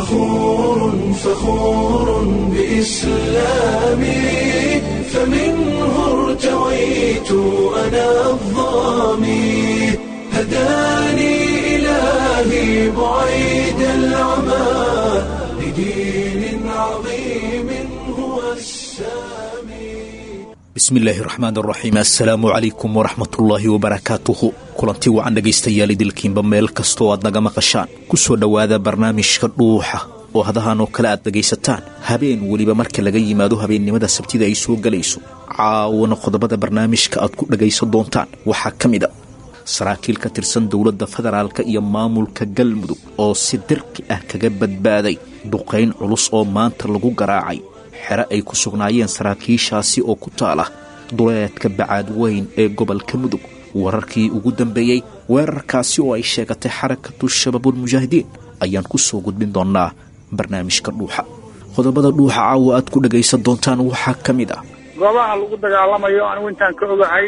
فخور فخور بإسلامي فمنه ارتويت أنا الظامي هداني إلهي بعيد العمى لدين عظيم هو السامي bismillaahi raxmaan raxiim assalaamu calaykum waraxmatullaahi wabarakaatuhu kulanti wacan dhegaystayaal idilkiinba meel kastoo aad naga maqashaan ku soo dhowaada barnaamijka dhuuxa oo hadahan oo kale aad dhegaysataan habeen weliba marka laga yimaado habeennimada sabtida ay soo gelayso caawana qodobada barnaamijka aad ku dhagaysan doontaan waxaa ka mid a saraakiil ka tirsan dowladda federaalka iyo maamulka galmudug oo si dirqi ah kaga badbaaday duqayn culus oo maanta lagu garaacay xere ay ku sugnaayeen saraakiishaasi oo ku taala duleedka bacaad weyn ee gobolka mudug wararkii ugu dambeeyey weerarkaasi oo ay sheegatay xarakatu shabaabulmujaahidiin ayaan ku soo gudbin doonnaa barnaamijka dhuuxa qodobada dhuuxa caawa aad ku dhagaysan doontaan waxaa ka mid ah goobaha lagu dagaalamayo anigu intaan ka ogahay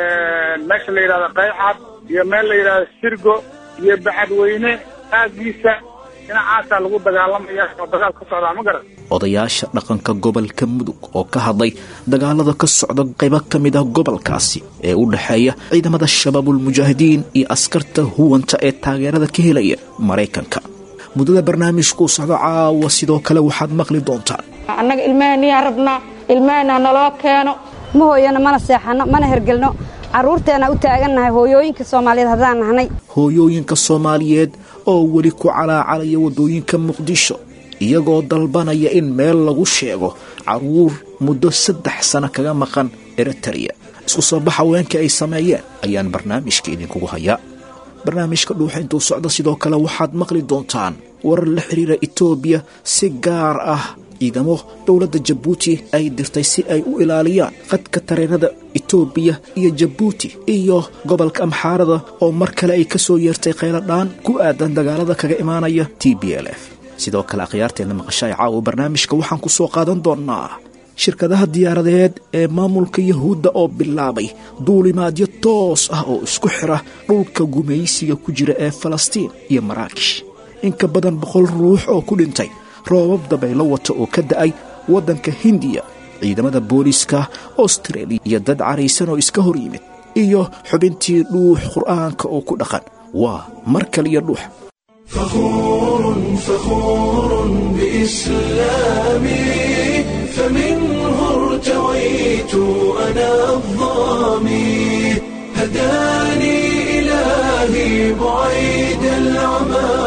meesha la yidhahdo qaycad iyo meel la yidhahdo sirgo iyo bacadweyne aagiisa dhinacaasaa lagu dagaalamaya oo dagaal ka socdaa ma garan odayaasha dhaqanka gobolka mudug oo ka hadlay dagaalada ka socda qaybo ka mid ah gobolkaasi ee u dhexeeya ciidamada shabaabulmujaahidiin iyo askarta huwanta ee taageerada ka helaya maraykanka muddada barnaamijkuu socdo caawa sidoo kale waxaad maqli doontaan annaga ilmahaniyaa rabnaa ilmahana naloo keeno ma hooyano mana seexanno mana hergelno carruurteenna u taagannahay hooyooyinka soomaaliyeed haddaan nahnay hooyooyinka soomaaliyeed oo weli ku calaacalaya waddooyinka muqdisho iyagoo dalbanaya in meel lagu sheego carruur muddo saddex sano kaga maqan eritareya isku soo baxa haweenkii ay sameeyeen ayaan barnaamijka idinkugu hayaa barnaamijka dhuuxa intuu socdo sidoo kale waxaad maqli doontaan warar la xidhiira etoobiya si gaar ah ciidamo dowladda jabuuti ay dirtay si ay u ilaaliyaan qadka tareenada etoobiya iyo jabuuti iyo gobolka amxaarada oo mar kale ay ka soo yeertay kheyladhaan ku aadan dagaalada kaga imaanaya t b l f sidoo kale akhyaarteenna maqashaay caawa barnaamijka waxaan ku soo qaadan doonnaa shirkadaha diyaaradeed ee maamulka yahuudda oo bilaabay duulimaadyo toos ah oo isku xira dhulka gumaysiga ku jira ee falastiin iyo maraakish in ka badan boqol ruux oo ku dhintay roobab dabaylo wata oo ka da'ay waddanka hindiya ciidamada booliiska austreeliya iyo dad caraysan oo iska hor yimid iyo xubintii dhuux qur'aanka oo ku dhaqan waa mar kaliyo dhuux فخور فخور بإسلامي فمنه ارتويت أنا الظامي هداني إلهي بعيد العمى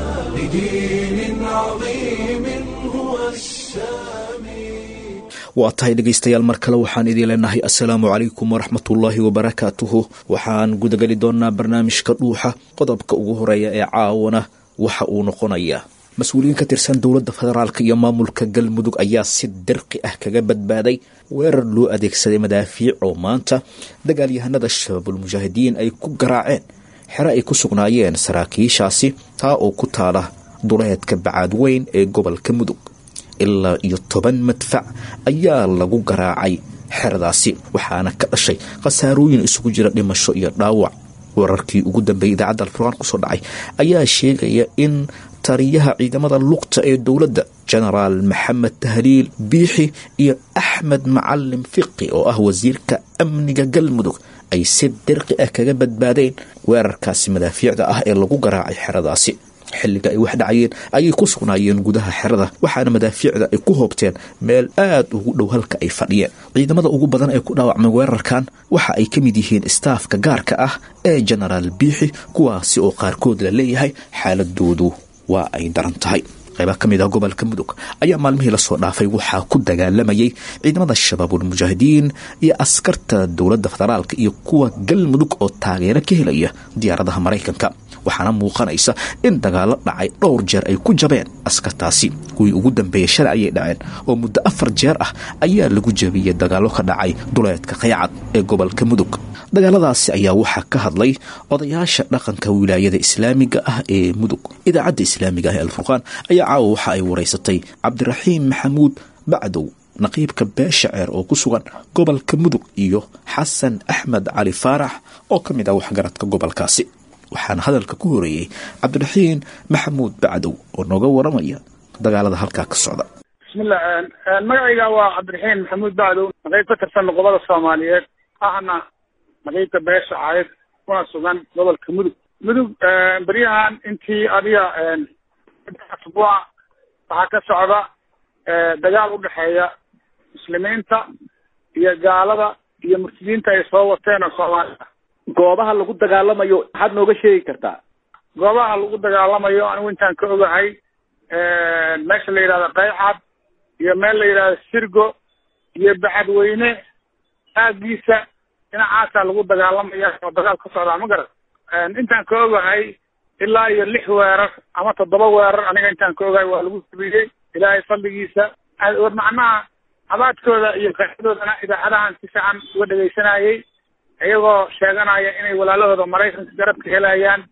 لدين عظيم هو السامي waa tahay dhegaystayaal mar kale waxaan idiin leenahay assalaamu calaykum waraxmatullaahi wabarakaatuhu waxaan gudageli doonnaa barnaamijka dhuuxa qodobka ugu horeeya ee caawana waxa uu noqonayaa mas-uuliyiin ka tirsan dowladda federaalka iyo maamulka galmudug ayaa si dirqi ah kaga badbaaday weerar loo adeegsaday madaafiic oo maanta dagaalyahanada shabaabulmujaahidiin ay ku garaaceen xere ay ku sugnaayeen saraakiishaasi taa oo ku taala duleedka bacaad weyn ee gobolka mudug ilaa iyo toban madfac ayaa lagu garaacay xeradaasi waxaana ka dhashay khasaarooyin isugu jira dhimasho iyo dhaawac wararkii ugu dambeeyay idaacadda alfurqaan kusoo dhacay ayaa sheegaya in taliyaha ciidamada lugta ee dowladda genaraal maxamed tahliil biixi iyo axmed macalim fiqi oo ah wasiirka amniga galmudug ay si dirqi ah kaga badbaadeen weerarkaasi madaafiicda ah ee lagu garaacay xeradaasi xilliga ay wax dhacayeen ayay ku sugnaayeen gudaha xerada waxaana madaafiicda ay ku hoobteen meel aad ugu dhow halka ay fadhiyeen ciidamada ugu badan ee ku dhaawacmay weerarkan waxa ay ka mid yihiin istaafka gaarka ah ee genaraal biixi kuwaasi oo qaarkood la leeyahay xaaladoodu waa ay daran tahay qayba ka mid ah gobolka mudug ayaa maalmihii lasoo dhaafay waxaa ku dagaalamayay ciidamada shabaabulmujaahidiin iyo askarta dowladda federaalka iyo kuwa galmudug oo taageero ka helaya diyaaradaha maraykanka waxaana muuqanaysa in dagaalo dhacay dhowr jeer ay ku jabeen askartaasi kuwii ugu dambeeyey shalay ayay dhaceen oo muddo afar jeer ah ayaa lagu jabiyey dagaallo ka dhacay duleedka qaycad ee gobolka mudug dagaaladaasi ayaa waxaa ka hadlay odayaasha dhaqanka wilaayada islaamiga ah ee mudug idaacadda islaamiga ah ee alfurqaan ayaa caawa waxa ay waraysatay cabdiraxiim maxamuud bacdow naqiibka beesha ceer oo ku sugan gobolka mudug iyo xasan axmed cali faarax oo ka mid ah waxgaradka gobolkaasi waxaana hadalka ku horeeyey cabdiraxiin maxamuud bacdow oo nooga waramaya dagaalada halkaa ka socda bismillah magacayga waa cabdiraxiin maxamuud bacdow naqayb ka tirsan noqobada soomaaliyeed ahna naqaybka beesha caayid kuna sugan gobolka mudug mudug beryahan intii adiga asbuuca waxaa ka socda dagaal udhexeeya muslimiinta iyo gaalada iyo murtadiinta ay soo wateen oo soomaalida goobaha lagu dagaalamayo maxaad nooga sheegi kartaa goobaha lagu dagaalamayo anigu intaan ka ogahay meesha la yidhahdo qaycad iyo meel la yidhahdo sirgo iyo bacadweyne aagiisa dhinacaasaa lagu dagaalamaya oo dagaal ka socdaa ma garan intaan ka ogahay ilaa iyo lix weerar ama toddoba weerar aniga intaan ka ogahay waa lagu sabiyey ilaahay fadligiisa macnaha abaadkooda iyo qaadoodana idaacadahan si fiican uga dhegaysanayay iyagoo sheeganaya inay walaalahooda maraykanka garabka helayaan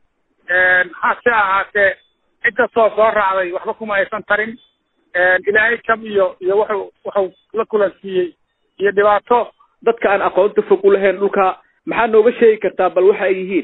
hase ahaatee cid kastoo soo raacday waxba kuma aysan tarin ilaahay jab iyo iyo wuxuu wuxuu la kulansiiyey iyo dhibaato dadka aan aqoonta fog u lahayn dhulka maxaa nooga sheegi kartaa bal waxa ay yihiin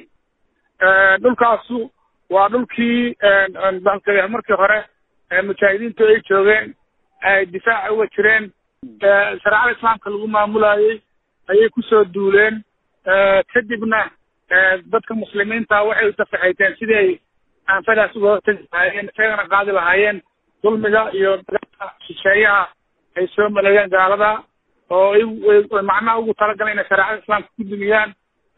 dhulkaasu waa dhulkii balka markii hore mujaahidiintu ay joogeen ay difaaca uga jireen shareecada islaamka lagu maamulayey ayay kusoo duuleen kadibna dadka muslimiinta waxay utafaxayteen sidii ay aanfadaas uga hortegi lahaayeen isagana qaadi lahaayeen dulmiga iyo dagaalka shisheeyaha ay soo maleeyeen gaalada oo ay macnaha ugu talagaleen inay shareecada islaamka ku dumiyaan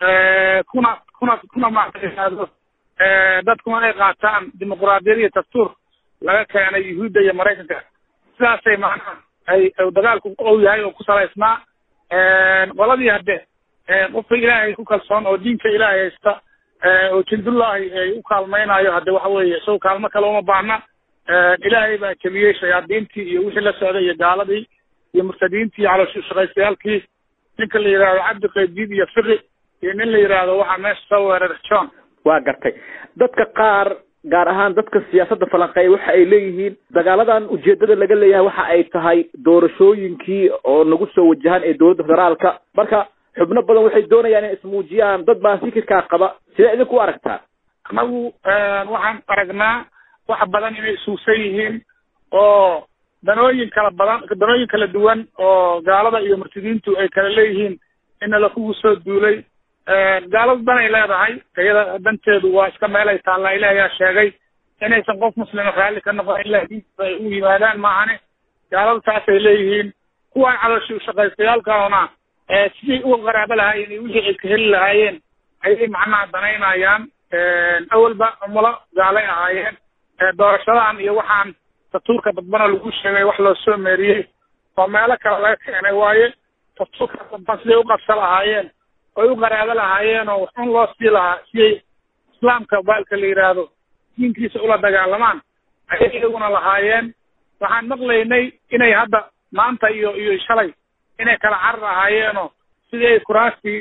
kuna kuna kuna maado dadkuna ay qaataan dimuquraadiyad iyo dastuur laga keenay yuhuudda iyo maraykanka sidaasay macnaha ay dagaalku ou yahay oo ku salaysnaa qoladii hadde qofka ilaahay ku kalsoon oo diinka ilaahay haysta oo jindullahi ay u kaalmaynayo hadde waxa weeye isago kaalmo kale uma baahna ilaahay baa jebiyey shayaadiintii iyo wixii la socday iyo gaaladii iyo murtadiintii iyo calooshaqaystayaalkii ninka la yidhahdo cabdi qaydiid iyo fiqi iyo nin la yidhaahdo waxaa meesha soo weeraray john waa gartay dadka qaar gaar ahaan dadka siyaasadda falanqeeya waxa ay leeyihiin dagaaladan ujeedada laga leeyahay waxa ay tahay doorashooyinkii oo nagu soo wajahan ee dowladda federaalka marka xubno badan waxay doonayaan inay ismuujiyaan dad baa fikirkaa qaba sidee idinku aragtaa anagu waxaan aragnaa wax badan inay isuugsan yihiin oo danooyin kala badan danooyin kala duwan oo gaalada iyo murtadiintu ay kala leeyihiin ina lakugu soo duulay gaaladu danay leedahay iyada danteedu waa iska meelay taallaa ilaah yaa sheegay inaysan qof muslima raalli ka noqon ilaa diinta ay u yimaadaan maahane gaaladu taasay leeyihiin kuwaan calooshi ushaqaystayaalkaona sidii uga qaraabo lahaayeen iyo wixii ay ka heli lahaayeen ayay macnaha danaynayaan awalba umulo gaalay ahaayeen doorashadan iyo waxaan dastuurka dadbana lagu sheegay wax loo soo meeriyey oo meelo kale laga keenay waaye dastuurka dadban siday uqabsa lahaayeen oy u qaraabo lahaayeen oo waxun loo sii lahaa siday islaamka baalka la yidhaahdo diinkiisa ula dagaalamaan ayay iyaguna lahaayeen waxaan maqlaynay inay hadda maanta iyo iyo shalay inay kala carar ahaayeenoo sidii ay kuraastii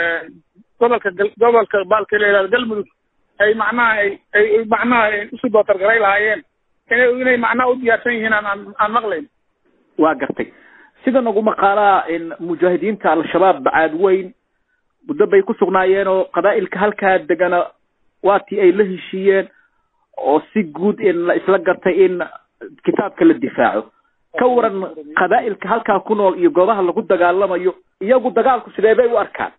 gobolka gobolka baalka la yidhahdo galmudug ay macnaha ay ay macnaha ay usii dootargaray lahaayeen inay inay macnaha u diyaarsan yihiin aan aan aan maqlayn waa gartay sida nagu maqaalaa in mujaahidiinta al-shabaab bacaad weyn muddo bay ku sugnaayeen oo qabaa'ilka halkaa degana waatii ay la heshiiyeen oo si guud in la isla gartay in kitaabka la difaaco ka waran qabaa'ilka halkaa ku nool iyo goobaha lagu dagaalamayo iyagu dagaalku sidee bay u arkaan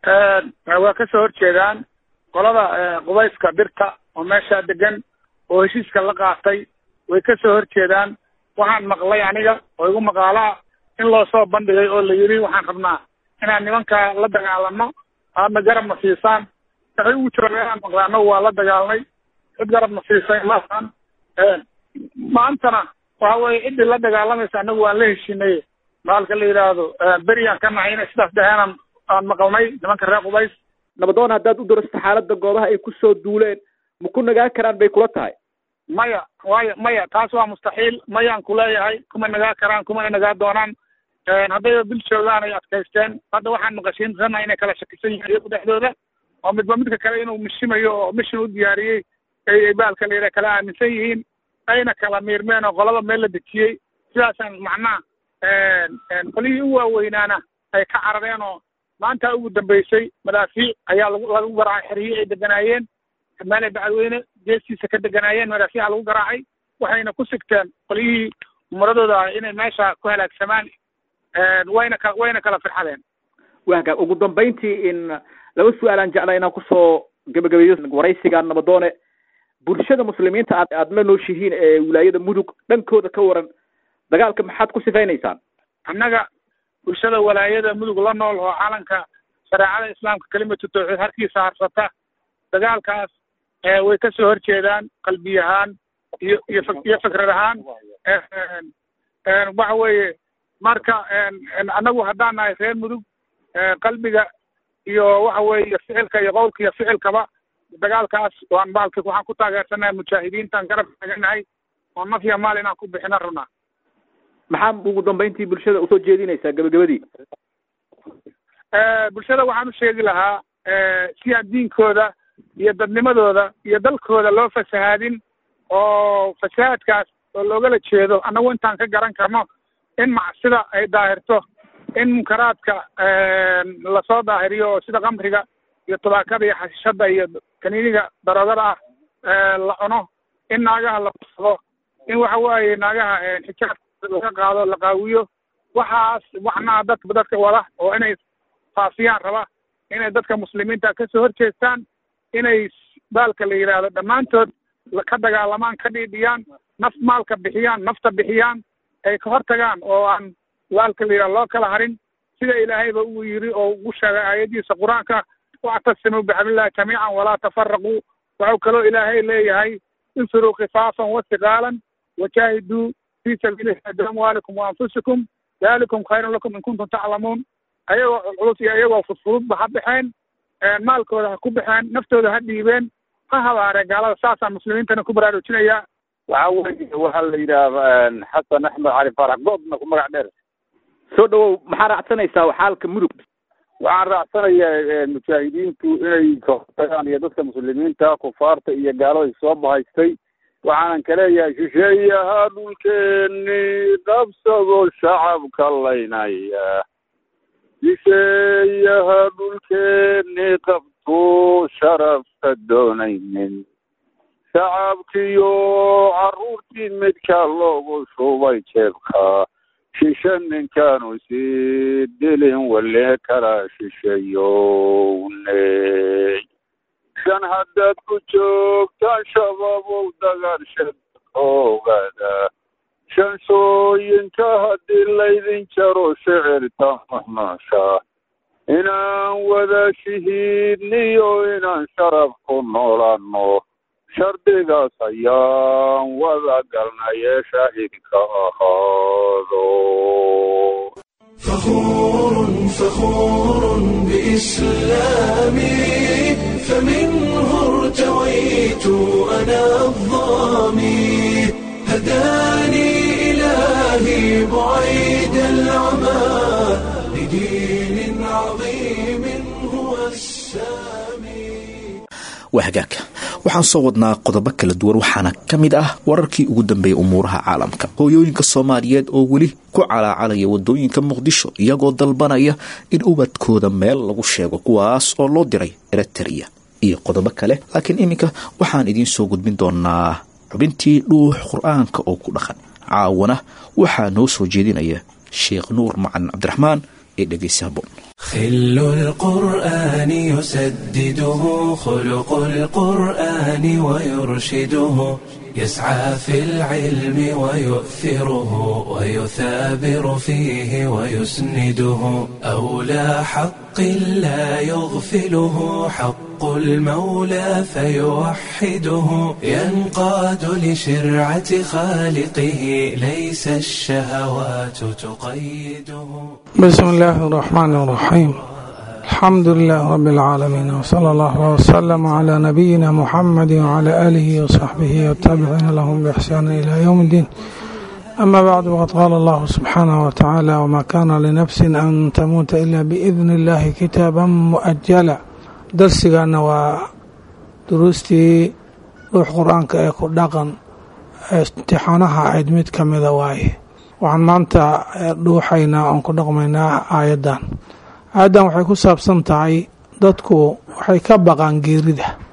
waa kasoo horjeedaan qolada qubayska birta oo meeshaa degan oo heshiiska la qaatay way kasoo horjeedaan waxaan maqlay aniga oo igu maqaalaa in loo soo bandhigay oo la yidhi waxaan rabnaa inaan nimankaa la dagaalano aadna garabna siisaan waxay ugu jiraan maqlay annagu waa la dagaalnay cid garabna siisay maahan maantana waxa weye ciddii la dagaalamaysa annagu waan la heshinay baalka la yidhaahdo beriyaan ka nahay inay sidaas dhaheenan aan maqalnay nimanka reer qubays nabadoon haddaad u darasta xaaladda goobaha ay kusoo duuleen ma ku nagaan karaan bay kula tahay maya waayo maya taas waa mustaxiil mayaan kuleeyahay kuma nagaa karaan kumana nagaa doonaan haddayba bil joogaan ay adkaysteen hadda waxaan maqashiinsanaa inay kala shakisan yihiin iyagu dhexdooda oo midba midka kale inuu mishimayo oo mishin u diyaariyey ay baalka la yidhaha kala aaminsan yihiin ayna kala miirmeen oo qolada meel la dejiyey sidaasaan macnaha qolihii u waaweynaana ay ka carareen oo maanta ugu dambeysay madaafiic ayaa lagu lagu garaacay xeriyey ay deganaayeen meelay bacadweyne geestiisa ka deganaayeen madaxyaha lagu garaacay waxayna ku sigteen qolyihii umaradooda ah inay meesha ku halaagsamaan wayna ka wayna kala firxadeen waga ugu dambayntii in laba su-aalaan jeclaa inaan kusoo gabagabeeyo waraysiga nabadoone bulshada muslimiinta aad aad la nooshihiin ee wilaayada mudug dhankooda ka waran dagaalka maxaad ku sifaynaysaan annaga bulshada walaayada mudug la nool oo calanka shareecada islaamka kelimatu tawxiid harkiisa harsata dagaalkaas way ka soo horjeedaan qalbi ahaan iyo iyo iyo fikrad ahaan waxa weeye marka annagu haddaan nahay reer mudug qalbiga iyo waxa weeye ficilka iyo qowlka iyo ficilkaba dagaalkaas waan baalki waxaan ku taageersanahay mujaahidiintaan garab taaganahay oo naf iyo maal inaan ku bixina rabnaa maxaa ugu dambayntii bulshada usoo jeedinaysaa gabagabadii bulshada waxaan u sheegi lahaa si aan diinkooda iyo dadnimadooda iyo dalkooda loo fasahaadin oo fasahaadkaas oo loogala jeedo annagu intaan ka garan karno in macsida ay daahirto in munkaraadka lasoo daahiriyo oo sida kamriga iyo tubaakada iyo xashishada iyo kaniiniga daroogada ah la cuno in naagaha la fursado in waxa waaye naagaha xijaabka laga qaado la qaawiyo waxaas waxnaa dad dadka wada oo inay faafiyaan raba inay dadka muslimiinta kasoo horjeestaan inay baalka la yidhaahdo dhammaantood ka dagaalamaan ka dhiidhiyaan naf maalka bixiyaan nafta bixiyaan ay ka hortagaan oo aan baalka la yidhahdo loo kala harin sida ilaahayba uu yiri oo ugu sheegay aayadiisa qur-aanka wactasimuu bixablillahi jamiican walaa tafaraquu waxau kaloo ilaahay leeyahay infiruu khifaafan wasiqaalan wajaahiduu fii sabiilillahi biamwaalikum wa anfusikum dalikum khayrun lakum in kuntum taclamuun ayagoo culculus iyo iyagoo fudfududba ha baxeen maalkooda ha ku baxeen naftooda ha dhiibeen ha habaareen gaalada saasaan muslimiintana ku baraarujinayaa waxa weye waxaa la yidhaha xasan axmed cali faarax goobna ku magac dheer soo dhawow maxaa raacsanaysaa xaalka mudug waxaan raacsanayaa mujaahidiintu inay kahortagaan iyo dadka muslimiinta kufaarta iyo gaalada soo bahaystay waxaanan ka leeyahay shisheeyaha dhulkeeni qabsado shacabka laynaya shisheeyaha dhulkeeni qabto sharafka doonaynin shacabkiyo carruurtii midka loogu shubay jeebka shishe ninkaanu sii dilin wale kala shisheeyowney shan haddaad ku joogtaan shababow dagaal oogada shanshooyinka haddii laydin jaro shicirta mahmaasha inaan wada shahiidniyo inaan sharaf ku noolaano shardigaas ayaan wada galnaye shaahidka ahaado فخور فخور بإسلامي فمنه ارتويت أنا الظامي هداني إلهي بعيد العمى لدين عظيم هو السامي waa hagaagka waxaan soo wadnaa qodobo kala duwan waxaana ka mid ah wararkii ugu dambeeyay umuuraha caalamka hooyooyinka soomaaliyeed oo weli ku calaacalaya wadooyinka muqdisho iyagoo dalbanaya in ubadkooda meel lagu sheego kuwaas oo loo diray eritrea iyo qodobo kale laakiin iminka waxaan idiin soo gudbin doonaa xubintii dhuux qur-aanka oo ku dhaqan caawana waxaa noo soo jeedinaya sheekh nuur macan cabdiraxmaan ee dhegeysi haboon خل القرآن يسدده خلق القرآن ويرشده يسعى في العلم ويؤثره ويثابر فيه ويسنده أولى حق لا يغفله حق المولى فيوحده ينقاد لشرعة خالقه ليس الشهوات تقيده بسم الله الرحمن الرحيم الحمد لله رب العالمين وصلى الله وسلم على نبينا محمد وعلى آله وصحبه والتابعين لهم بإحسان إلى يوم الدين أما بعد وقد قال الله سبحانه وتعالى وما كان لنفس أن تموت إلا بإذن الله كتابا مؤجلا درسنا ودروستي روح قرآنك أيكو دقن امتixaanaha ayd mid ka mida waaye waxaan maanta dhuuxaynaa oon ku dhaqmaynaa aayaddan aayaddan waxay ku saabsan tahay dadku waxay ka baqaan geerida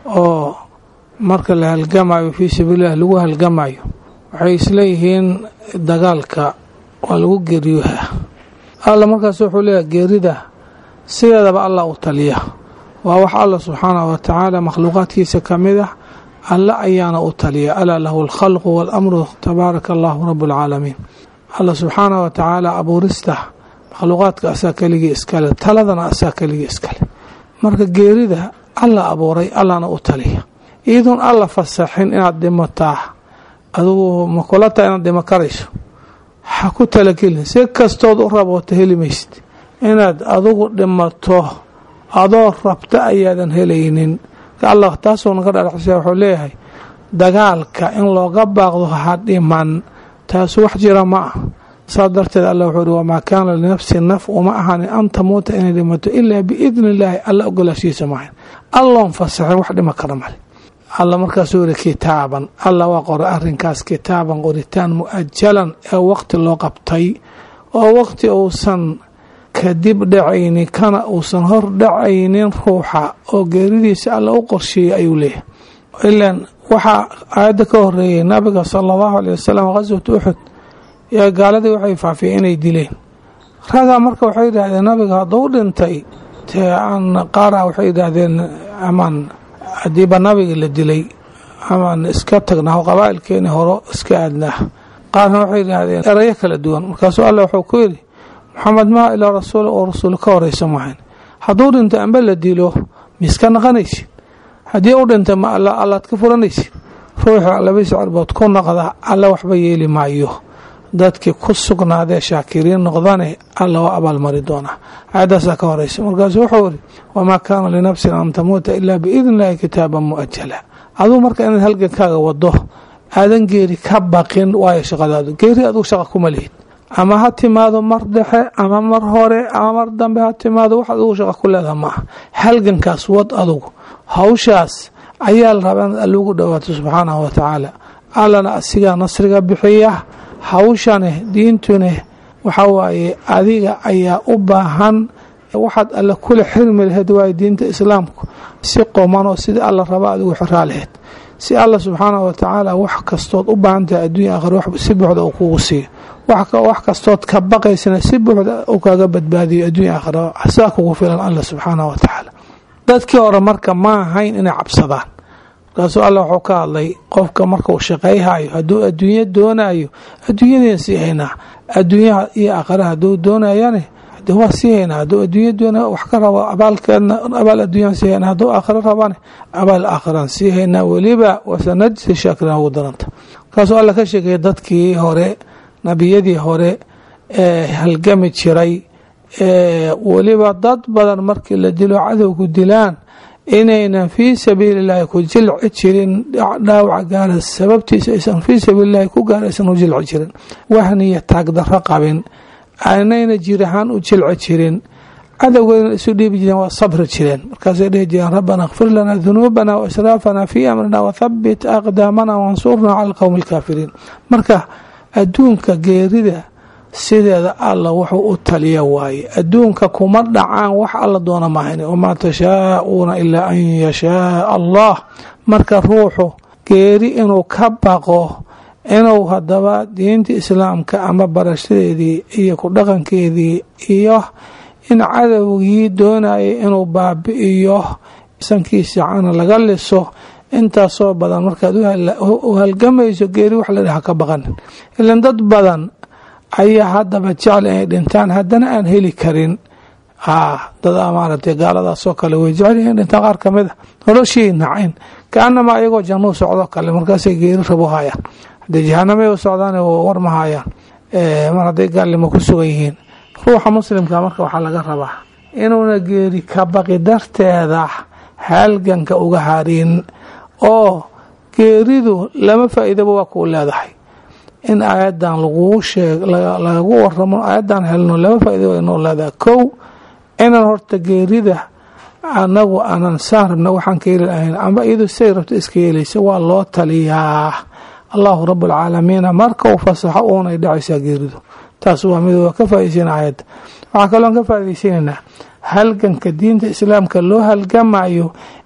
oo marka la halgamayo fii sabiililah lagu halgamayo waxay isleeyihiin dagaalka waa lagu geeriyooha alla markaas wuxuu leeyahay geerida sideedaba allah u taliya waa wax alla subxaanahu wa tacaala makhluuqaadkiisa ka mid ah alle ayaana u taliya alaa lahu alkhalqu waalamru tabaaraka allahu rabu alcaalamiin alla subxaanahu wa tacaala abuurista makhluuqaadka asaa keligii iskale taladana asaa keligii iskale marka geerida alla abuuray allana u taliya iyadoon alla fasaxin inaad dhimataa adugu makulata inaad dhimo karayso ha ku talagelin si kastood u raboota heli maysid inaad adugu dhimato adoo rabta ayaadan helaynin allah taasuu naga dhadhacsa wuxuu leeyahay dagaalka in looga baaqdo ha dhiman taasu wax jira ma ah saas darteed alla wuxuu ihi wamaa kaana linafsi naf uma ahaanin an tamuuta inay dhimato ilaa biidni illaahi alla ogolaashiisa maahan alloon fasaxin wax dhima kara male alla markaasuu yihi kitaaban alla waa qoray arrinkaas kitaaban qoritaan mu-ajalan ee waqti loo qabtay oo waqti uusan kadib dhacaynin kana uusan hor dhacaynin ruuxa oo geeridiisa alla u qorsheeyey ayuu leeyahay ilaan waxaa aayadda ka horeeyay nabiga sala allahu aley wasalam khaswat uxud yaa gaaladii waxay faafiyeen inay dileen ragaa marka waxay yidhaahdeen nabiga hadduu dhintay tee aan qaara waxay yidhaahdeen amaan haddiiba nabiga la dilay amaan iska tagnaa qabaa'ilkeeni horo iska aadnaa qaarna waxay yidhaahdeen erayo kala duwan markaasuu alla wuxuu ku yidhi maxamed maa ilaa rasuul oo rasuul ka horeysa maahan hadduu dhinto amba la dilo miiska naqanaysid haddii u dhintay ma alla allaad ka furanaysid ruuxa labadiisa cirbood ku noqda alla waxba yeeli maayo dadkii ku sugnaadee shaakiriin noqdane alla waa abaalmari doonaa aayadaasaa ka horeysa markaasuu wuxuu iri wamaa kaana linafsin an tamuuta ilaa biidni illaahi kitaaban mu'ajala aduu marka inaad halgankaaga wado aadan geeri ka baqin waayo shaqadaadu geeri aduu shaqa kuma lihid ama ha timaado mar dhexe ama mar hore ama mar dambe ha timaado wax adugu shaqa ku leedaha maaha halgankaas wad adugu hawshaas ayaa la rabaa inaad allugu dhowaato subxaanahu wa tacaala allana asigaa nasriga bixiya hawshane diintune waxa waaye adiga ayaa u baahan waxaad alle kula xirmi laheyd waaye diinta islaamku si qomanoo sidii alla raba adigu xiraa laheyd si alla subxaanahu wa tacaala wax kastood u baahan tahay adduunya aakhira si buuxda uu kugu siiyo wax kastood ka baqaysana si buuxda uu kaaga badbaadiyo adduunya aakhira saa kugu filan alla subxaanahu wa tacaala dadkii hore marka ma ahayn inay cabsadaan markaasuu alla wuxuu ka hadlay qofka marka uu shaqayhayo hadduu adduunyo doonayo adduunyadeen sii haynaa adduunyaha iyo aakhira hadduu doonayane de waa sii haynaa hadduu adduunya doona wax ka rabo abaalkeedna abaal adduunyaan sii haynaa hadduu aakhiro rabane abaal aakhiraan sii haynaa weliba wasanajsi shaakiriin ugu daranta markaasuu alla ka sheegaya dadkii hore nabiyadii hore ee halgami jiray ee weliba dad badan markii la dilo cadowgu dilaan inaynan fii sabiili illaahi ku jilci jirin dhaawaca gaara sababtiisa aysan fii sabiilillahi ku gaara aysan u jilci jirin wahniya taagdarro qabin aanayna jir ahaan u jilci jirin cadowgeedana isu dhiibi jireen waa sabri jireen markaasay dhihi jireen rabbana kfir lana dunuubana wa israafana fii amrina wathabbit aqdaamana wansurnaa cala alqowmi alkaafiriin marka adduunka geerida sideeda alla wuxuu u taliya waaye adduunka kuma dhacaan wax alla doona maahan wamaa tashaa'uuna ilaa an yashaaa allah marka ruuxu geeri inuu ka baqo inuu haddaba diinta islaamka ama barashadeedii iyo ku dhaqankeedii iyo in cadowgii doonayay inuu baabi'iyo sankiisa cana laga liso intaasoo badan markaad u halgamayso geeri wax la dhaha ka baqanin ilan dad badan ayaa haddaba jecel inay dhintaan haddana aan heli karin dad maaragtay gaaladaasoo kale way jecel inay dhintaan qaar ka mid a noloshii nacayn kaanamaa ayagoo jannuu socdo kale markaasay geeri rabo hayaan haddee jahanamay u socdaan war ma hayaan mar hadday gaalnimo ku sugan yihiin ruuxa muslimka marka waxaa laga rabaa inuuna geeri ka baqi darteeda halganka uga harin oo geeridu lama faa'iidaba waa kuu leedahay in aayadan laguu sheeg lagagu waramo aayadan helno laba faa'iida waa inoo leedahay kow inaan horta geerida anagu aanan saan rabna waxaan ka heli lahayn amba iyadu siday rabto iska yeelaysa waa loo taliyaa allahu rabbulcaalamiina marka uu fasaxo uunay dhacaysaa geeridu taas waa mid waa ka faa'idaysana aayadda waxaa kaloon ka faa'idaysanaynaa halganka diinta islaamka loo halgamayo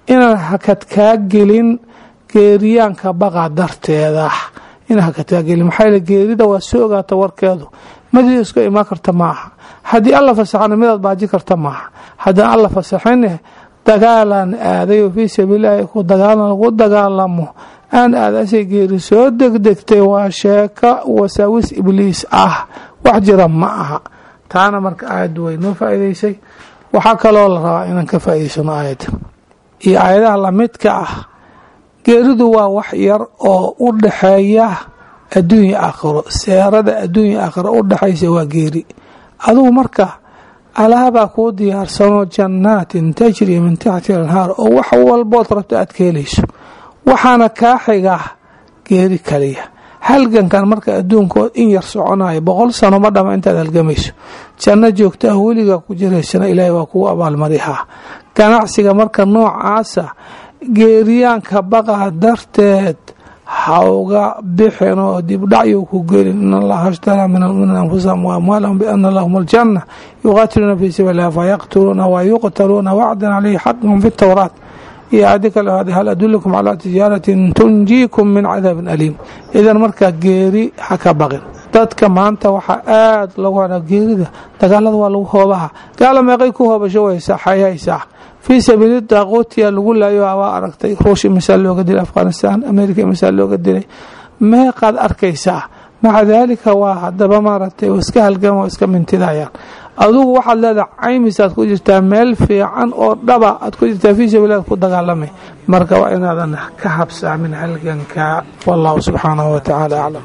inaan hakad kaa gelin geeriyaanka baqa darteeda inaan hakad kaa gelin maxaa yeele geerida waa soo ogaata warkeedu madii iska imaan karta maaha haddii alla fasaxana midaad baaji karta maaha haddaan alla fasaxine dagaalaan aaday oo fii sabiililaahi ku dagaalan lagu dagaalamo aan aadasay geeri soo degdegtay waa sheeka wasaawis ibliis ah wax jira ma aha taana marka aayaddu way noo faa'iidaysay waxaa kaloo la rabaa inaan ka faa'iidaysano aayadda iyo aayadaha lamidka ah geeridu waa wax yar oo u dhaxeeya adduunya aakhiro seerada adduunya aakhiro u dhexaysa waa geeri adugu marka alaabaa kuu diyaarsanoo jannaatin tajri min taxti anhaar oo wax walbood rabto aad ka helayso waxaana kaa xiga geeri kaliya halgankan marka adduunkood in yar soconayo boqol sano ma dhama intaad halgamayso janno joogta ah weligaa ku jiraysana ilaahay waa kugu abaalmarihaa ganacsiga marka noocaasa geeriyaanka baqa darteed hauga bixin oo dibdhacyu ku gelin in allaha ashtaraa min almuminiina anfusahum wa amwaalahum biana lahum aljanna yuqaatiluuna fii sabiililah fayaqtuluuna wa yuqtaluuna wacdan caleyhi xaqhum fi towraat iyo aadi kale hada hal adulakum calaa tijaaratin tunjiikum min cadaabin aliim idan markaa geeri ha ka baqin dadka maanta waxaa aada lagu hana geerida dagaalada waa lagu hoobaha gaala meeqay ku hoobasho waysa xayaysaa fii sabiili daaquutiya lagu laayo waa aragtay ruushya misaal looga dilay afghanistan america misaal looga dilay meeqaad arkaysaa maca daalika waa hadaba maaragtay iska halgama oo iska mintidayaan adugu waxaad leedahay caymisaad ku jirtaa meel fiican oo dhaba aad ku jirtaa fii sabiilaad ku dagaalamay marka waa inaadan ka habsaamin halganka wallahu subxaanahu watacaala aclam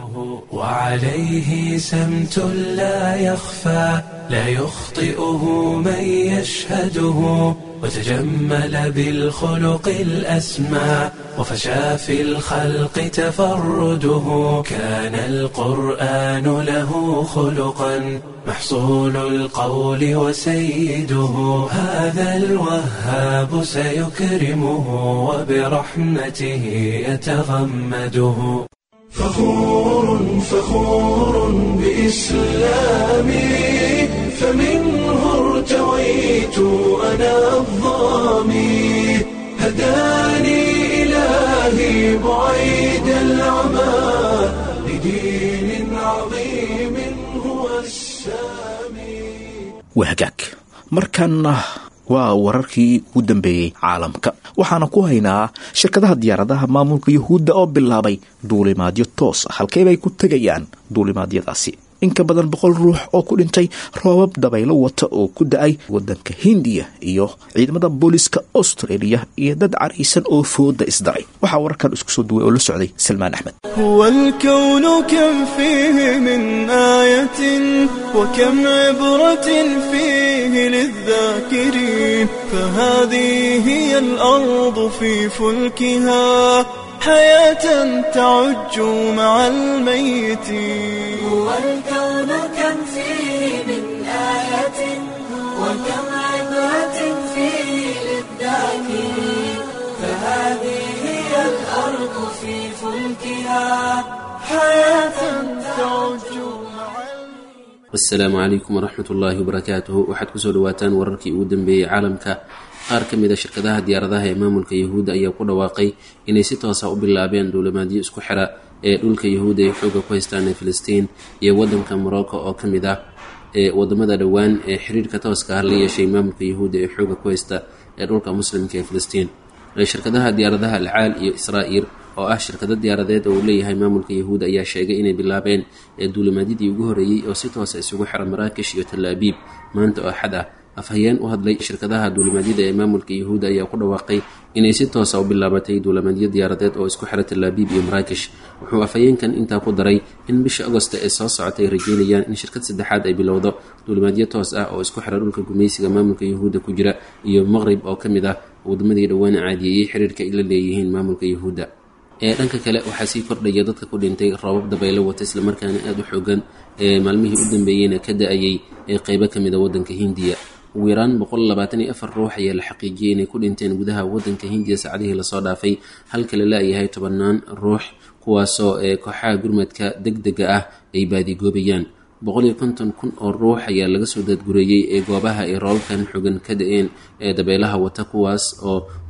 وعليه سمت لا يخفى لا يخطئه من يشهده وتجمل بالخلق الأسمى وفشى في الخلق تفرده كان القرآن له خلقا محصول القول وسيده هذا الوهاب سيكرمه وبرحمته يتغمده فخور فخور بإسلامي فمنه ارتويت أنا الظامي هداني إلهي بعيد العمى لدين عظيم هو السامي wahagaag markanna waa wararkii ugu dambeeyey caalamka waxaana ku haynaa shirkadaha diyaaradaha maamulka yuhuudda oo bilaabay duulimaadyo toos ah halkeybay ku tegayaan duulimaadyadaasi in ka badan boqol ruux oo ku dhintay roobab dabaylo wata oo ku da-ay wadanka hindiya iyo ciidamada booliska australia iyo dad caraysan oo fooda isdaray waxaa wararkan isku soo duway oo la socday salmaan axmed هو الكون كم فيه من آية وكم عبرة فيه للذاكرين فهذه هي الأرض في فلكها حياة تعج مع الميتين هو الكون كم فيه من آية وكم عبرة فيه للذاكرين فهذه هي الأرض في فلكها حياة تعج مع asalaamu calaykum waraxmat ullaahi wabarakaatuhu waxaad kusoo dhawaataan wararkii ugu dambeeyey caalamka qaar ka mid a shirkadaha diyaaradaha ee maamulka yahuudda ayaa ku dhawaaqay inay si toosa u bilaabeen duulimaadyo isku xira ee dhulka yahuudda ay xooga ku haystaan ee filistiin iyo wadanka morocco oo ka mid ah ee wadamada dhowaan ee xiriirka tooska ah la yeeshay maamulka yahuudda ee xooga ku haysta ee dhulka muslimka ee filistiin shirkadaha diyaaradaha alcaal iyo israa'il oo ah shirkado diyaaradeed oo uu leeyahay maamulka yahuud ayaa sheegay inay bilaabeen ee duulimaadyadii ugu horreeyey oo si toosa isugu xira maraakish iyo talaabiib maanta oo xad ah afhayeen u hadlay shirkadaha duulimaadyada ee maamulka yahuud ayaa ku dhawaaqay inay si toosa u bilaabatay duulimaadyo diyaaradeed oo isku xira talaabiib iyo maraakish wuxuu afhayeenkan intaa ku daray in bisha agosta ee soo socotay ay rajeynayaan in shirkad saddexaad ay bilowdo duulimaadyo toos ah oo isku xira dhulka gumaysiga maamulka yahuudda ku jira iyo maqrib oo ka mid ah wadamadii dhowaan caadiyeeyey xiriirka ay la leeyihiin maamulka yahuudda ee dhanka kale waxaa sii kordhaya dadka ku dhintay roobab dabaylo wata islamarkaana aada u xoogan ee maalmihii u dambeeyeyna ka da-ayay ee qeybo ka mid a waddanka hindiya ugu yaraan boqol labaatan iyo afar ruux ayaa la xaqiijiyey inay ku dhinteen gudaha waddanka hindiya saacadihii lasoo dhaafay halka la la-yahay tobannaan ruux kuwaasoo ee kooxaha gurmadka deg dega ah ay baadigoobayaan boqol iyo konton kun oo ruux ayaa laga soo daadgureeyey ee goobaha ay roobabkan xogan ka da-een ee dabeelaha wata kuwaas oo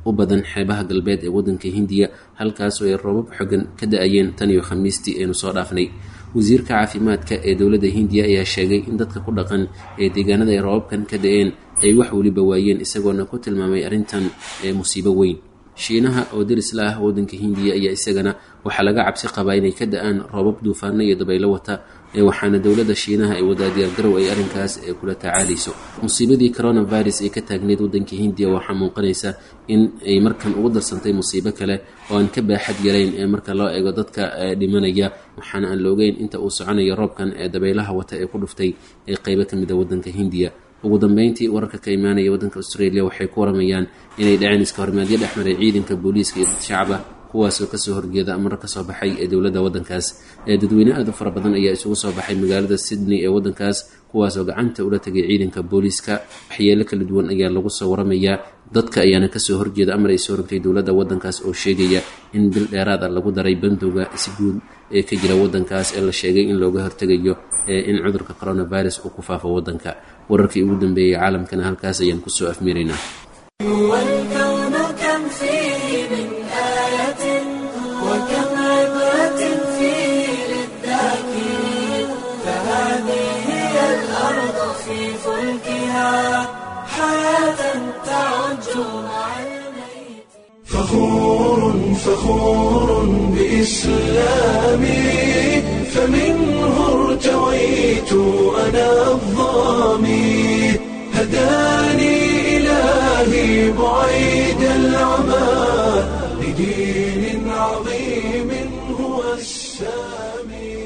u badan xeebaha galbeed ee waddanka hindiya halkaasoo ay roobab xogan ka da-ayeen tan iyo khamiistii aynu soo dhaafnay wasiirka caafimaadka ee dowladda hindiya ayaa sheegay in dadka ku dhaqan ee deegaanada ay roobabkan ka da-een ay wax weliba waayeen isagoona ku tilmaamay arrintan ee musiibo weyn shiinaha oo derisla ah waddanka hindiya ayaa isagana waxaa laga cabsi qabaa inay ka da-aan roobab duufaano iyo dabaylo wata ee waxaana dowladda shiinaha ay wadaa diyaargarow ay arrinkaas ee kula tacaalayso musiibadii coronavirus ee ka taagneyd waddanka hindiya waxaa muuqanaysa in ay markan ugu darsantay musiibo kale oo aan ka baaxad yarayn ee marka loo eego dadka dhimanaya waxaana aan la ogeyn inta uu soconayo roobkan ee dabaylaha wata ee ku dhuftay ee qeybo ka mid a waddanka hindiya ugu dambeyntii wararka ka imaanaya waddanka australia waxay ku waramayaan inay dhaceen iska hormaadyo dhexmaray ciidanka booliiska iyo dad shacaba kuwaasoo kasoo horjeeda amaro kasoo baxay ee dowladda waddankaas ee dadweyne aad u fara badan ayaa isugu soo baxay magaalada sydney ee waddankaas kuwaasoo gacanta ula tegay ciidanka booliiska waxyeelo kala duwan ayaa lagu soo waramayaa dadka ayaana kasoo horjeeda amar ay soo rogtay dowladda waddankaas oo sheegaya in bil dheeraad a lagu daray bandowga si guud ee ka jira waddankaas ee la sheegay in looga hortegayo in cudurka coronavirus uu ku faafo waddanka wararkii ugu dambeeyey caalamkana halkaas ayaan kusoo afmiiraynaa والكون كم فيه من آية وكم عبرة فيه للذاكرين فهذه هي الأرض في فلكها حياة تعج مع الميت فخور فخور بإسلامي فمنه ارتويت أنا الظامي هداني إلهي بعيد العمى لدين عظيم هو السامي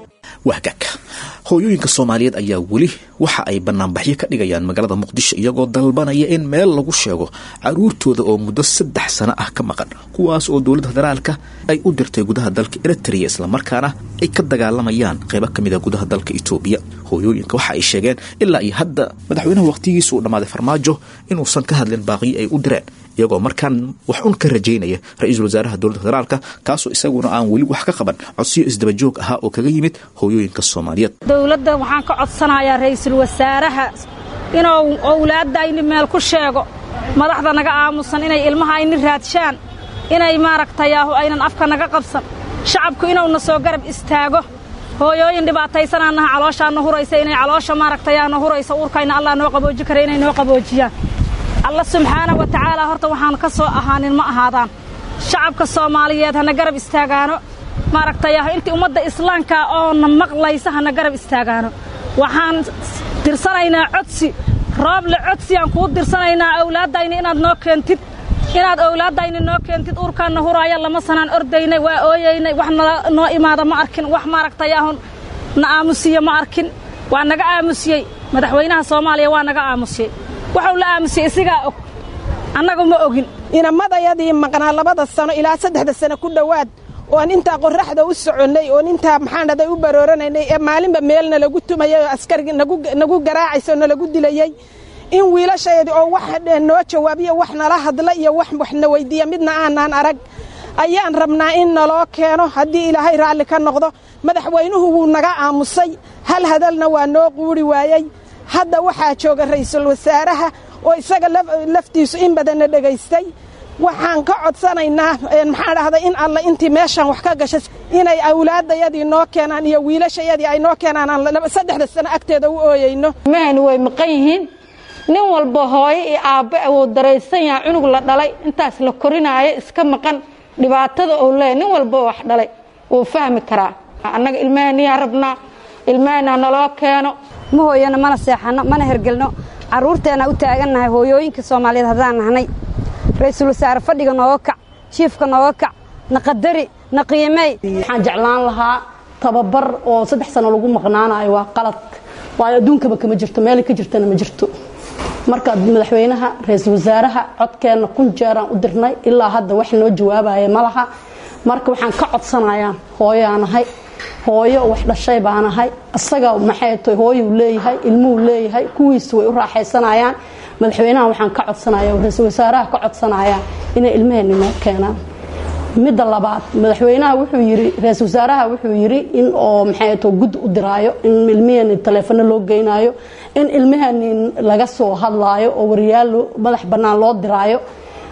wahgag hooyooyinka soomaaliyeed ayaa weli waxa ay banaanbaxyo ka dhigayaan magaalada muqdisho iyagoo dalbanaya in meel lagu sheego caruurtooda oo muddo saddex sano ah ka maqan kuwaas oo dowladda federaalka ay u dirtay gudaha dalka eritrea islamarkaana ay ka dagaalamayaan qeybo ka mid a gudaha dalka etoobiya hooyooyinka waxa ay sheegeen ilaa iyo hadda madaxweynaha wakhtigiisa uu dhammaaday farmaajo inuusan ka hadlin baaqiyo ay u direen iyagoo markaan wax un ka rajaynaya ra-iisul wasaaraha dowladda federaalka kaasoo isaguna aan weli wax ka qaban codsiyo isdabajoog ahaa oo kaga yimid hooyooyinka soomaaliyeed dowladda waxaan ka codsanayaa ra'iisul wasaaraha inuu owlaadayni meel ku sheego madaxda naga aamusan inay ilmaha ayni raadshaan inay maaragtayaahu aynan afka naga qabsan shacabku inuuna soo garab istaago hooyooyin dhibaataysanaanaha calooshaana huraysa inay caloosha maaragtayaana huraysa uurkayna allah noo qabooji kara inay noo qaboojiyaan alla subxaana wa tacaala horta waxaan ka soo ahaanin ma ahaadaan shacabka soomaaliyeed hana garab istaagaano maaragtayah intii ummadda islaamka oona maqlaysa hana garab istaagaano waxaan dirsanaynaa codsi rooble codsi aan kuu dirsanaynaa awlaaddayni inaad noo keentid inaad owlaaddayni noo keentid uurkaanna huraaya lama sanaan ordaynay waa ooyaynay wax noo imaada ma arkin wax maaragtayaahu na aamusiye ma arkin waa naga aamusiyey madaxweynaha soomaaliya waa naga aamusiyey waxuu la aamusiyey isigaa og annagu ma ogin inamadayadii maqnaa labada sano ilaa saddexda sano ku dhowaad oon intaa qorraxda u soconnay oon intaa maxaan dhaday u barooranaynay ee maalinba meelna lagu tumayay oo askarigi nagu garaacaysa oo nalagu dilayey in wiilashayadii oo wax noo jawaabiyo wax nala hadla iyo wax waxna weyddiiya midna aanaan arag ayaan rabnaa in naloo keeno haddii ilaahay raalli ka noqdo madaxweynuhu wuu naga aamusay hal hadalna waa noo quuri waayey hadda waxaa jooga ra'iisul wasaaraha oo isaga laftiisu in badanna dhegaystay waxaan ka codsanaynaa maxaan dhahday in alle intii meeshaan wax ka gashay inay awlaaddayadii noo keenaan iyo wiilashayadii ay noo keenaan aan saddexda sano agteeda u ooyeyno mahani way maqan yihiin nin walba hooyo iyo aabbe wuu daraysan yahay cunug la dhalay intaas la korinaayo iska maqan dhibaatada uu leeyahy nin walba wax dhalay wuu fahmi karaa annaga ilmahaniyaa rabnaa ilmahana naloo keeno ma hooyano mana seexanno mana hergelno carruurteenna u taagannahay hooyooyinka soomaaliyeed haddaan nahnay ra'iisul wasaare fadhiga nooga kac jiifka nooga kac na qadari na qiimey waxaan jeclaan lahaa tababar oo saddex sano lagu maqnaanayo waa qalad waayo adduunkaba kama jirto meelay ka jirtana ma jirto marka madaxweynaha ra-iisul wasaaraha codkeenna kun jeeraan u dirnay ilaa hadda wax noo jawaabaya ma laha marka waxaan ka codsanayaa hooyaanahay hooyo wax dhashay baanahay isaga maxay tahay hooyuu leeyahay ilmuhu leeyahay kuwiisu way u raaxaysanayaan madaxweynaha waxaan ka codsanaya ra-iisul wasaaraha ka codsanaya inay ilmaheenni noo keenaan midda labaad madaxweynaha wuxuu yiri ra-iisul wasaaraha wuxuu yiri in oo maxay tahay guddi u diraayo in ilmaheenni taleefano loo geynaayo in ilmaheenni laga soo hadlaayo oo wariyaal madax bannaan loo diraayo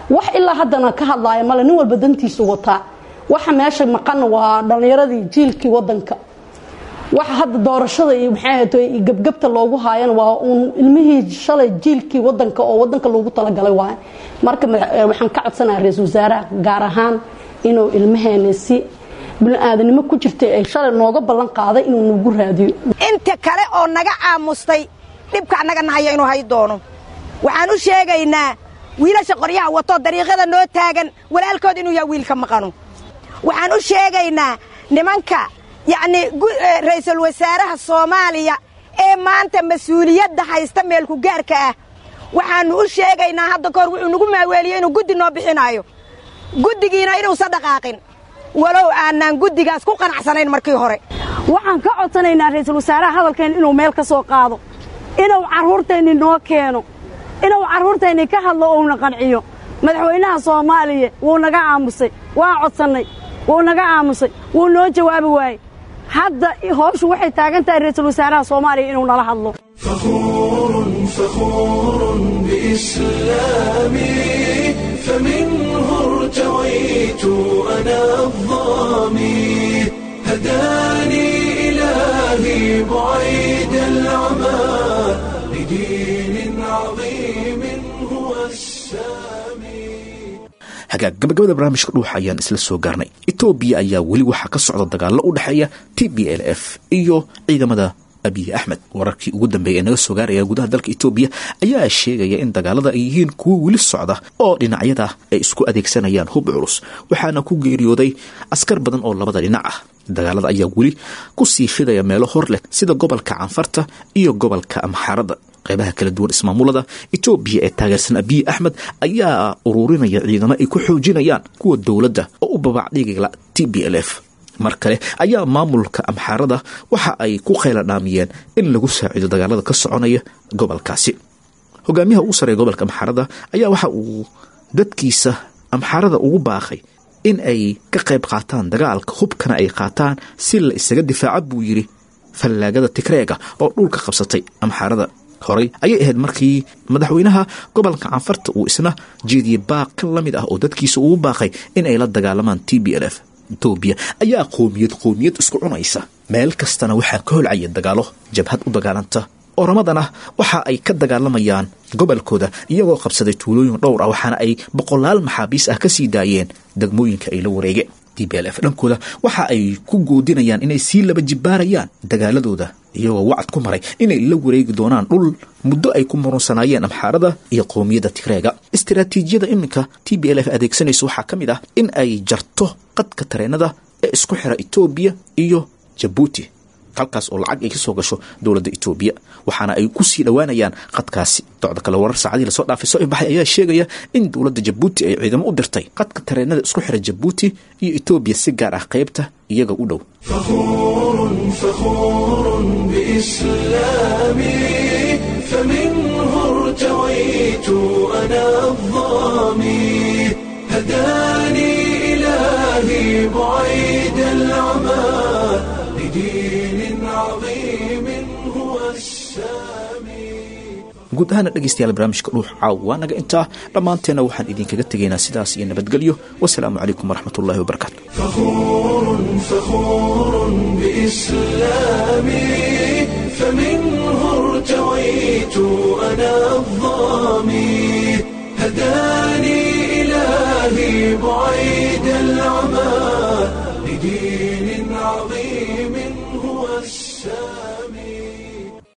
wax ilaa haddana ka hadlaaya male nin walba dantiisu wataa waxa meesha maqan waa dhallinyaradii jiilkii wadanka waxa hadda doorashada iyo maxay ahayd gebgebta loogu haayana waa uun ilmihii shalay jiilkii wadanka oo wadanka loogu talagalay waaye marka waxaan ka codsanayaa ra-iisul wasaaraha gaar ahaan inuu ilmaheena si bini-aadanimo ku jirtay ay shalay nooga ballan qaaday inuu nagu raadiyo inta kale oo naga caamustay dhibka annaga nahaya inuu hay doono waxaan u sheegaynaa wiilasha qoryaha wato dariiqada noo taagan walaalkood inuu yahay wiilka maqano waxaan u sheegaynaa nimanka yacnii ra'iisul wasaaraha soomaaliya ee maanta mas-uuliyadda haysta meelku gaarka ah waxaannu u sheegaynaa hadda kahor wuxuu nagu maaweeliyey inuu guddi noo bixinaayo guddigiina inuusan dhaqaaqin walow aanaan guddigaas ku qanacsanayn markii hore waxaan ka codsanaynaa ra'iisul wasaaraha hadalkeen inuu meel ka soo qaado inuu carruurteenni noo keeno inuu carruurteenni ka hadlo uuna qanciyo madaxweynaha soomaaliya wuu naga aamusay waa codsannay wuu naga aamusay wuu noo jawaabi waayey hadda howshu waxay taagan tahay ra'iisul wasaaraha soomaaliya inuu nala hadlo فخور فخور بإسلامي فمنه ارتويت أنا الظامي هداني إلهي بعيد العمى لدين عظيم هو السامي hagaag gabagabada barnaamijka dhuuxa ayaan isla soo gaarnay etoobiya ayaa weli waxaa ka socda dagaallo u dhexeeya t b l f iyo ciidamada abiy axmed wararkii ugu dambeeya ee naga soo gaaraya gudaha dalka etoobiya ayaa sheegaya in dagaalada ay yihiin kuwo weli socda oo dhinacyada ay isku adeegsanayaan hub culus waxaana ku geeriyooday askar badan oo labada dhinac ah dagaalada ayaa weli ku sii fidaya meelo hor leh sida gobolka canfarta iyo gobolka amxaarada qeybaha kala duwan ismaamulada etoobiya ee taageersan abiy axmed ayaa ururinaya ciidamo ay ku xoojinayaan kuwa dowladda oo u babacdhigala t b l f mar kale ayaa maamulka amxaarada waxa ay ku khayladhaamiyeen in lagu saaciido dagaalada ka soconaya gobolkaasi hogaamiyaha ugu sarreeya gobolka amxaarada ayaa waxa uu dadkiisa amxaarada ugu baaqay in ay ka qayb qaataan dagaalka hubkana ay qaataan si la isaga difaaca buu yidhi fallaagada tigreega oo dhulka qabsatay amxaarada horey ayay ahayd markii madaxweynaha gobolka canfarta uu isna jeediyey baaq ka la mid ah oo dadkiisa ugu baaqay in ay la dagaalamaan t b l f etoobiya ayaa qoomiyad qoomiyad isku cunaysa meel kastana waxaa ka holcaya dagaalo jabhad u dagaalanta oramadana waxa ay ka dagaalamayaan gobolkooda iyagoo qabsaday tuulooyin dhowr ah waxaana ay boqolaal maxaabiis ah ka sii daayeen degmooyinka ay la wareegeen t b l f dhankooda waxa ay ku goodinayaan inay sii laba jibbaarayaan dagaaladooda iyagoo wacad ku maray inay la wareegi doonaan dhul muddo ay ku murunsanaayeen amxaarada iyo qowmiyadda tigreega istaraatiijiyada iminka t b l f adeegsanaysa waxaa ka mid ah in ay jarto qadka tareenada ee isku xira etoobiya iyo jabuuti halkaas oo lacag ay ka soo gasho dowladda etoobiya waxaana ay ku sii dhowaanayaan qadkaasi docda kale warar saacadii lasoo dhaafay soo imbaxay ayaa sheegaya in dowladda jabuuti ay ciidamo u dirtay qadka tareenada isku xira jabuuti iyo etoobiya si gaar ah qaybta iyaga u dhow فخور فخور بإسلامي فمنه ارتويت أنا الظامي هداني إلهي بعيد العمى لدين عظيم هو السامي guud ahaana dhegaystayaal barnaamijka dhuux caaw waa naga intaa dhammaanteenna waxaan idinkaga tegaynaa sidaas iyo nabadgelyo wasalaamu calaykum waraxmat ullahi wabarakaatu فخور فخور بإسلامي فمنه ارتويت أنا الظامي هداني إلهي بعيد العمى لدين عظيم هو السامي